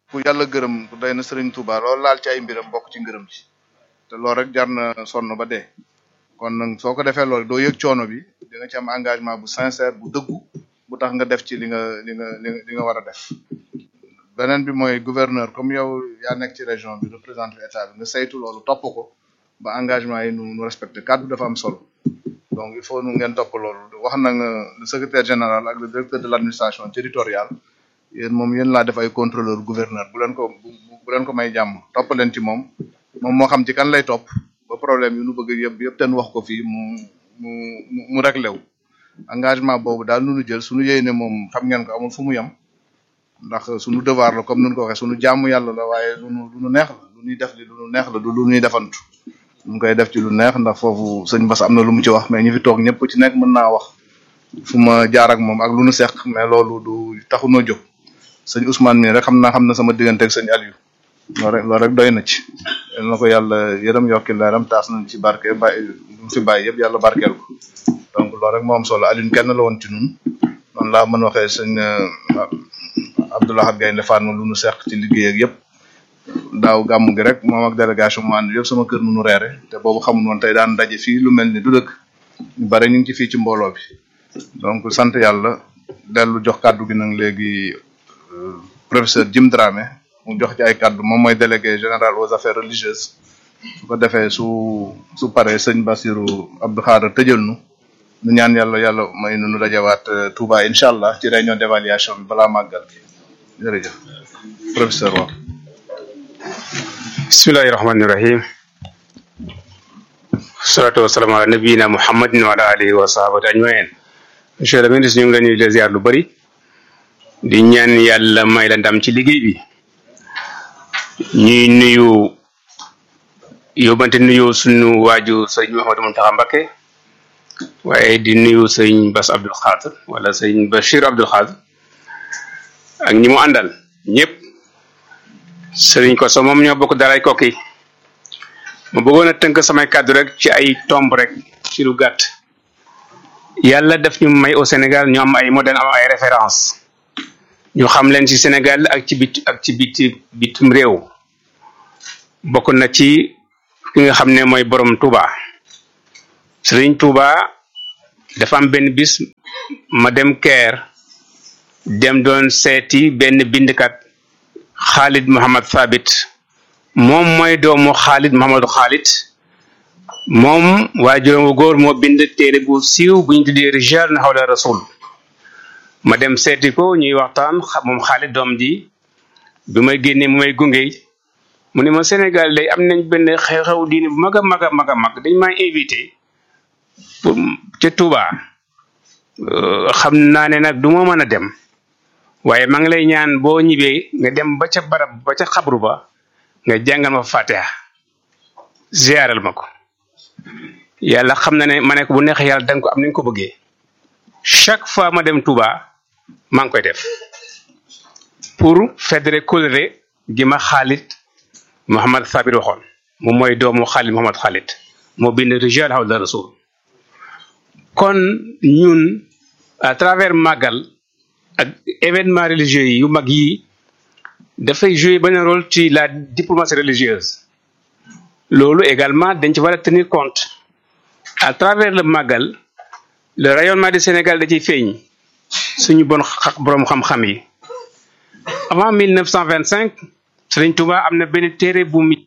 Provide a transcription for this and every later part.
ku yàlla gërëm ku day na Serigne Touba loolu laal ci ay mbiram bokk ci ngërëm ci te loolu rek jar na sonn ba dee kon nag soo ko defee loolu doo yëg coono bi di nga ci am engagement bu sincère bu dëggu bu tax nga def ci li nga li nga li nga li nga war a def beneen bi mooy gouverneur comme yow yaa nekk ci région bi représenté état bi nga saytu loolu topp ko ba engagement yi nu nu respecté kàddu dafa am solo donc il faut nu ngeen topp loolu wax na nga le secrétaire général ak le directeur de l' administration territoriale yéen moom yéen laa def ay contrôleur gouverneur bu leen ko bu bu leen ko may jàmm topp leen ci moom moom moo xam ci kan lay topp ba problème yu nu bëgg yëpp yëpp ten wax ko fii mu mu mu mu réglé wu engagement boobu daal nu nu jël suñu yéene moom xam ngeen ko amul fu mu yem ndax suñu devoir la comme nun ko waxee suñu jàmm yàlla la waaye lu nu lu nu neex la lu ñuy def li lu nu neex la du lu ñuy defantu ñu koy def ci lu neex ndax foofu sëñ Bass am na lu mu ci wax mais ñi fi toog ñëpp ci nekk mën naa wax fu ma jaar ak moom ak lu nu seq mais loolu du taxu noo jóg sëñ Ousmane mii rek xam naa xam na sama diggante ak sëñ Aliou loolu rek loolu rek doy na ci yal na ko yàlla yërëm yokki leeram taas nañ ci barke bàyyi lu mu fi bàyyi yëpp yàlla barkeel ko donc loolu rek moo am solo Aliou kenn la woon ci nun noonu laa mën waxee sëñ Abdoulaye Gaynde Fatma lu nu seq ci liggéey ak yëpp daaw gàmmu gi rek moom ak délégation mu ànd yëpp sama kër nu nu reere te boobu xamul woon tey daan daje fii lu mel ni du dëkk ñu bare ñu ngi ci fii ci mbooloo bi donc sant yàlla dellu jox kàddu gi nag léegi professeur Jim Dramé mu jox ci ay kàddu moom mooy délégué général aux affaires religieuses su ko defee su su paree sëñ Bassirou Abdou Khadre tëjal nu nu ñaan yàlla yàlla may nu nu dajawaat Touba incha allah ci réunion d' évaluation bi balaa màggal gi jërëjëf professeur waaw bismillahi rahmani rahim salatu wasalaamu ala nabiyina muhammadin wa ala alihi wa sahabati ajmain monsieur le ministre ñu ngi la ñuy de ziar lu bëri di ñaan yàlla may la ndam ci liggéey bi ñuy nuyu yóbbante nuyu suñu waaju sëñ Mouhamadou Mountakha Mbacké waaye di nuyu sëñ Bass Abdou Khadre wala sëñ Bachir Abdou Khadre ak ñi mu àndal ñëpp sëriñ ko so moom ñoo bokk daray kokki ma bëggoon a tënk samay kàddu rek ci ay tomb rek ci lu gàtt yàlla daf ñu may au Sénégal ñu am ay modèle am ay référence ñu xam leen ci Sénégal ak ci bit ak ci biti bitum réew bokk na ci ki nga xam ne mooy borom Touba sëriñ Touba dafa am benn bis ma dem Caire dem doon seeti benn bindkat Khalid Mohammed Thabit moom mooy doomu Khalid Mohammed Khalid moom waajuram wu góor moo bind téere bu siiw bu ñu tuddee Rijal na hawla rasul ma dem seeti ko ñuy waxtaan moom Khalid doom ji bi may génnee mu may gunge mu ne ma Sénégal day am nañ benn xew-xew diine bu mag a mag a mag a mag dañ maa invité pour ca Touba xam naa ne nag du ma mën a dem waaye maa ngi lay ñaan boo ñibbee nga dem ba ca barab ba ca xabru ba nga jàngal ma fatiha ziaral ma ko yàlla xam na ne ma ne ko bu neexee yàlla danga ko am ni nga ko bëggee chaque fois ma dem Touba maa ngi koy def pour fédérer coloré gi ma Khalid Mohammed Thabit waxoon moom mooy doomu Khalid Mohammed Khalid moo bind rijal hawla rasul kon ñun à travers Magal ak événement religieux yi yu mag yi dafay jouer benn rôle ci la diplomatie religieuse loolu également dañ ci war a tenir compte à travers le Magal le rayonnement du Sénégal da ciy feeñ suñu bon xa borom xam-xam yi avant 1925 Serigne Touba am na benn téere bu mi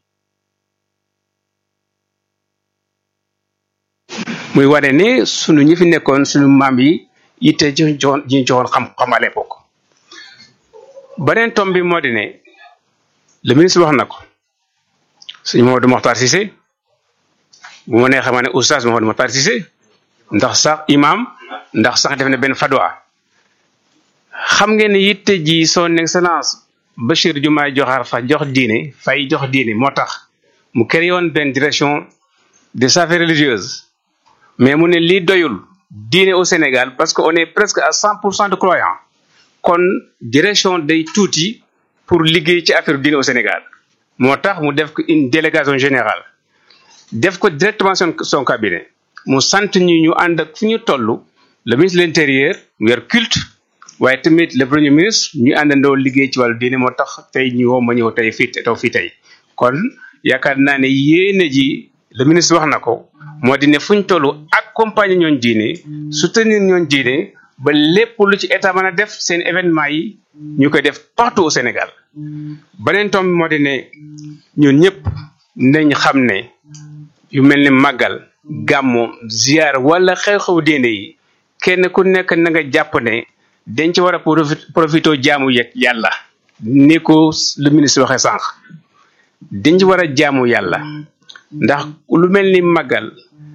muy wane ne sunu ñi fi nekkoon suñu maam yi yitte ji joxoon ji ñu joxoon xam-xam à l'époque beneen tom bi moo di ne le ministre wax na ko suñu Mamadou Mokhtar Cissé bu ma neexee ma ne oustaz Mamadou Mokhtar Cissé ndax sax imam ndax sax def na benn fadwa xam ngeen ne yitte ji son excellence Bachir Diomaye Diakhar Faye jox diine fay jox diine moo tax mu créé woon benn direction des affaires religieuses mais mu ne lii doyul diine au Sénégal parce que on est presque à cent pour cent de croyants kon direction day tuuti pour liggéey ci affaire diine au Sénégal moo tax mu def ko une délégation générale def ko directement son son cabinet mu sant ñu ñu ànd ak fu ñu toll le ministre de l'intérieur mu yor culte waaye tamit le premier ministre ñu àndandoo liggéey ci wàllu diine moo tax tey ñu woo ma ñëw tey fii taw fii tey kon yaakaar naa ne yéene ji le ministre wax na ko moo di ne fu ñu toll accompagner ñooñ diine soutenir ñooñ diine ba lépp lu ci état mën a def seen événement yi ñu koy def partout au Sénégal beneen tomb moo di ne ñun ñëpp nañ xam ne yu mel ni màggal gàmmu ziar wala xew-xew diine yi kenn ku nekk na nga jàpp ne dañ ci war a profité jaamu yeg yàlla ni ko le ministre waxee sànq dañ ci war a jaamu yàlla ndax lu mel ni màggal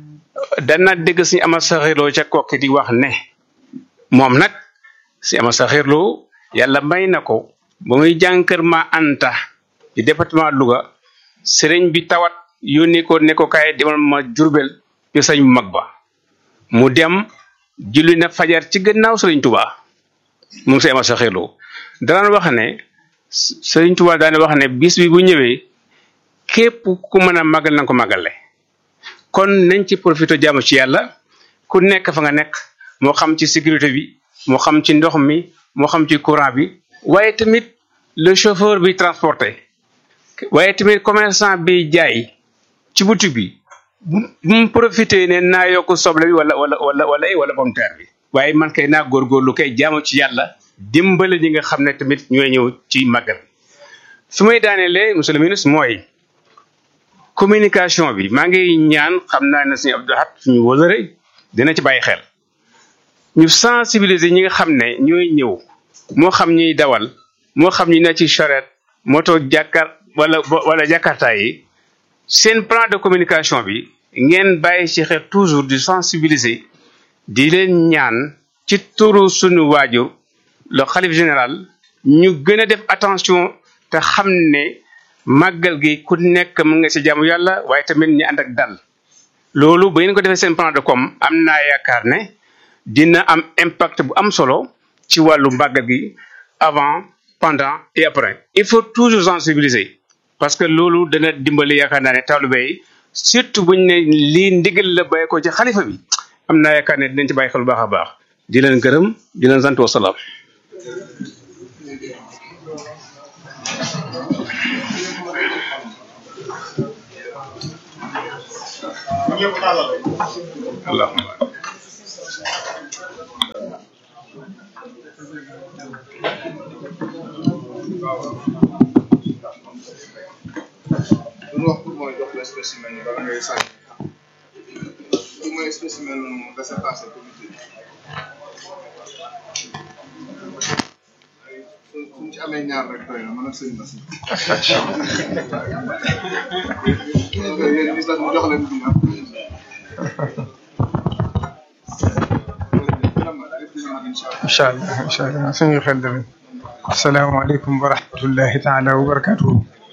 dana dégg suñu ama saxirloo ca kokki di wax ne moom nag si ama saxirloo yàlla may na ko ba muy jàng kër ma anta ci département Louga sëriñ bi tawat yónni ko ne ko kaay demal ma jurbel ci sëñ bu mag ba mu dem julli na fajar ci gannaaw sëriñ Tuba moom si ama saxirloo daan wax ne sëriñ Tuba daan wax ne bis bi bu ñëwee képp ku mën a màggal na ko màggale kon nañ ci profité jaamu ci yàlla ku nekk fa nga nekk moo xam ci sécurité bi moo xam ci ndox mi moo xam ci courant bi waaye tamit le chauffeur bi transporté waaye tamit commerçant bi jaay ci boutique bi bu mu profité ne naa yokk soble bi wala wala wala wala wala pomme terre bi waaye man kay naa góorgóorlu kay jaamu ci yàlla dimbale ñi nga xam ne tamit ñooy ñëw ci màggal fi may daanelee monsieur le ministre mooy communication bi maa ngi ñaan xam naa ne suñu Abdou Lahad suñu wóolare dina ci bàyyi xel ñu sensibiliser ñi nga xam ne ñooy ñëw moo xam ñuy dawal moo xam ñu ne ci charrette moto jàkkar wala wala jakarta yi seen plan de communication bi ngeen bàyyi ci xel toujours di sensibiliser di leen ñaan ci turu suñu waajur le xalif général ñu gën a def attention te xam ne màggal gi ku nekk mën nga ci jaamu yàlla waaye tamit ñu ànd ak dal loolu ba ngeen ko defee seen plan de com am naa yaakaar ne dina am impact bu am solo ci wàllu màggal gi avant pendant et après il faut toujours sensibiliser parce que loolu dana dimbali yaakaar naa ne taalibe yi surtout buñ ne lii ndigal la bàyyi ko ci xalifa bi am naa yaakaar ne dinañ ci bàyyi xel bu baax a baax di leen gërëm di leen sant wa salaam allahumma lu wax pour mooy jox la spécimen yi bala ngay sànni lu mooy spécimen laissez-passer comité bi suñ ci amee ñaar rek doy na mën a sëñ na si yéen gis mu jox leen bi am incha allah incha allah suñu xel dana asalaamaaleykum wa rahmatullahi taala wa barakatuhu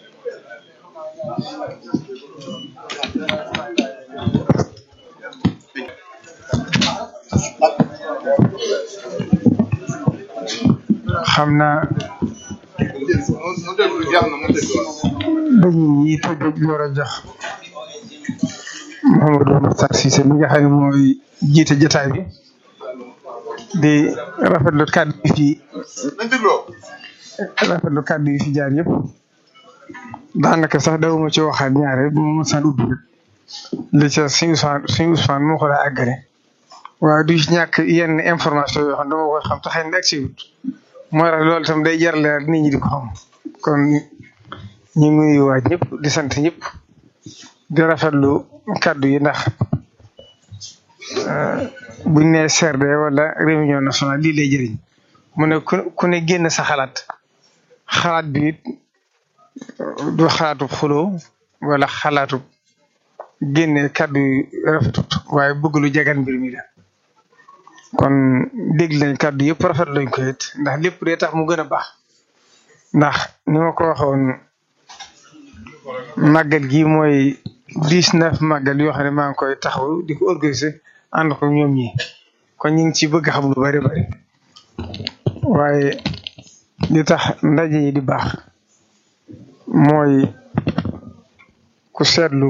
xam naa mu déglu jeex na mu déglu dañuy tëj door a jox Mamadou Makhtar Cissé mi nga xam ne mooy jiite jotaay bi di rafetlu kàddu yi fi nañ dégloo rafetlu kàddu yi fi jaar yëpp daanaka sax dawuma ci waxaat ñaare bu ma sant ubbi rek li ca suñu Ousmane suñu Ousmane moo ko daa àggale waaye du ñàkk yenn information yoo xam dama koy xam te xëy na ak siwut mooy tax loolu itam day jar leer nit ñi di ko xam kon ñu ngi nuyu waaj ñëpp di sant ñëpp di rafetlu kàddu yi ndax buñ nee CRD wala réunion nationale lii lay jëriñ mu ne ku ku ne génn sa xalaat xalaat bi it du xalaatu xuloo wala xalaatu génne kàddu yu rafetut waaye bëgg lu jagan mbir mi la kon dégg nañ kàddu yëpp rafet lañ ko it ndax lépp day tax mu gën a baax ndax ni ma ko waxoon màggal gi mooy dix neuf màggal yoo xam ne maa ngi koy taxaw di ko organiser ànd ko ñoom ñi kon ñu ngi ci bëgg xam lu bari bari waaye li tax ndaje yi di baax mooy ku seetlu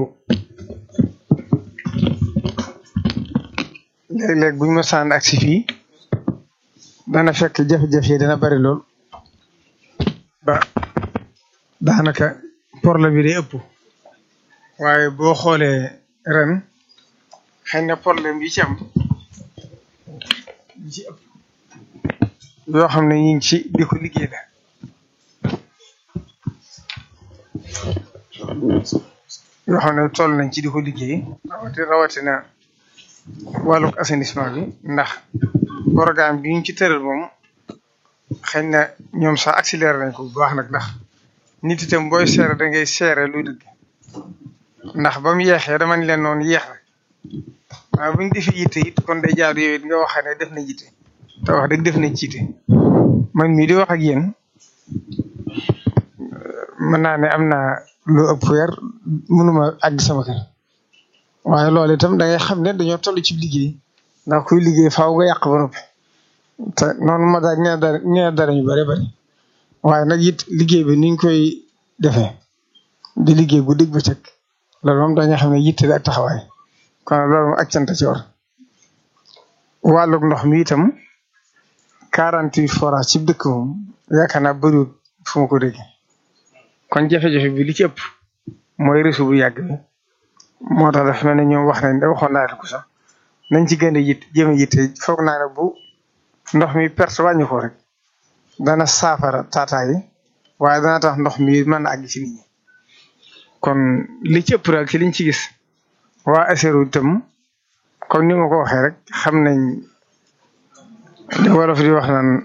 léeg-léeg buñ ma sànn ak si fii dana fekk jafe-jafe yi dana bari lool ba daanaka problème bi day ëpp waaye boo xoolee ren xëy na problème yi ci am yi ci ëpp yoo xam ne ñu ngi ci di ko liggéey la yoo xam ne toll nañ ci di ko liggéey rawati rawatina wàllug assainissement bi ndax programme bi ñu ci tëral moom xëy na ñoom sax accéléré nañ ko bu baax nag ndax nit itam booy seere da ngay seere luy dëgg ndax ba mu yeexee dama ni leen noonu yeex na waaye bu ñu defee yitte it kon day jaadu yow it nga wax ne def na yitte te wax dëgg def nañ ci yitte man mii di wax ak yéen mën naa ne am naa lu ëpp weer mënuma àgg sama kër waaye loolu itam da ngay xam ne dañoo toll ci liggéey ndax kuy liggéey faaw nga yàq ba noppi te noonu ma daal nee dara nee dara ñu bëri bëri waaye nag it liggéey bi niñ koy defee di liggéey guddi ba cëkk loolu moom dañoo xam ne yitte ak taxawaay kon loolu moom ak cant ci war wàllug ndox mi itam quarante huit forage ci dëkk moom yaakaar naa bëriwul fu ma ko déggee kon jafe-jafe bi li ci ëpp mooy réseau bu yàgg bi moo tax dafa mel ne ñoom wax nañ da waxoon naa leen ko sax nañ ci gën a yit jëm a yitte foog naa ne bu ndox mi perte wàññi ko rek dana saafara taataa yi waaye dana tax ndox mi mën na àgg ci nit ñi kon li ci ëpp daal ci liñ ci gis waa ASERO itam comme ni ma ko waxee rek xam nañ li wolof di wax naan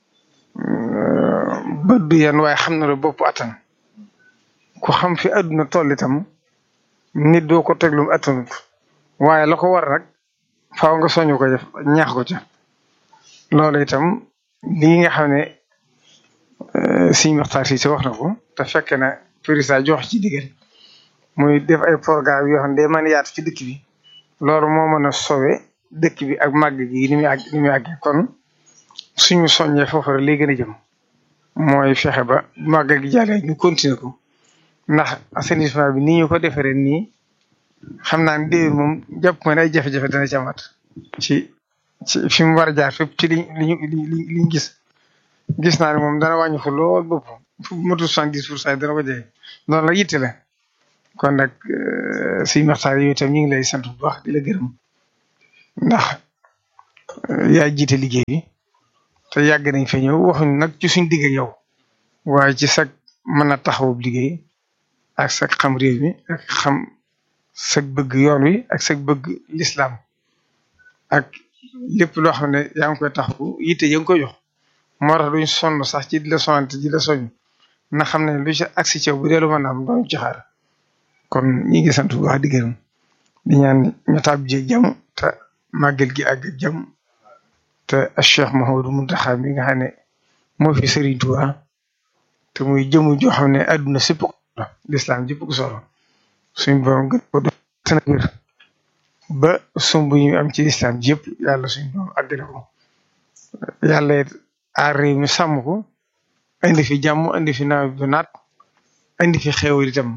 bët du yan waaye xam na la bopp attan ku xam fi àdduna toll itam nit doo ko teglum attanut waaye la ko war nag faaw nga soñu ko def ñaax ko ca loolu itam lii nga xam ne siñ waxtaan si wax na ko te fekk na président jox ci digal muy def ay programme yoo xam ne day mën a yaatu ci dëkk bi loolu moo mën a sowe dëkk bi ak màgg gi ni muy àgg ni muy àggee kon suñu soññee foofu rek lay gën a jëm mooy fexe ba màgg gi jàllee ñu continuer ko ndax assainissement bi ni ñu ko defaree nii xam naa ne déwén moom jàpp ma ne ay jafe-jafe dana ci amaat ci ci fi mu war a jaar fépp ci li li li liñ gis gis naa ne moom dana wàññi ko lool bopp fu motul soixante dix pour cent dana ko jege loolu la yitte la kon nag suñu waxtaan yooyu itam ñu ngi lay sant bu baax di la gërëm ndax yaa jiite liggéey bi te yàgg nañ fa ñëw waxuñ nag ci suñ digg yow waaye ci sag mën a taxawub liggéey ak sag xam réew mi ak xam sag bëgg yoon wi ak sag bëgg lislaam ak lépp loo xam ne yaa ngi koy taxawu yitte ya ngi koy jox moo tax duñ sonn sax ci di la sonante di la soñ na xam ne lu ci agsi ci bu dee lu mën a am doon ci xaar kon ñi ngi sant bu baax di gërëm di ñaan ñu taab ji jàmm te màggal gi àgg jàmm te Cheikh Mouhamadou Mountakha mi nga xam ne moo fi Serigne Touba te muy jëmu joo xam ne àdduna sépp ko lislaam jëpp ko solo suñ borom gën ko def tana wér ba sumb ñu am ci lislaam yëpp yàlla suñ borom àggale ko yàlla it aar réew mi sàmm ko indi fi jàmm indi fi nawet bu naat indi fi xéewal itam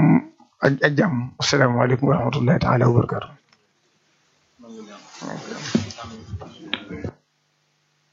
ak ak jàmm asalaamaaleykum wa rahmatullahi taala wa barakatu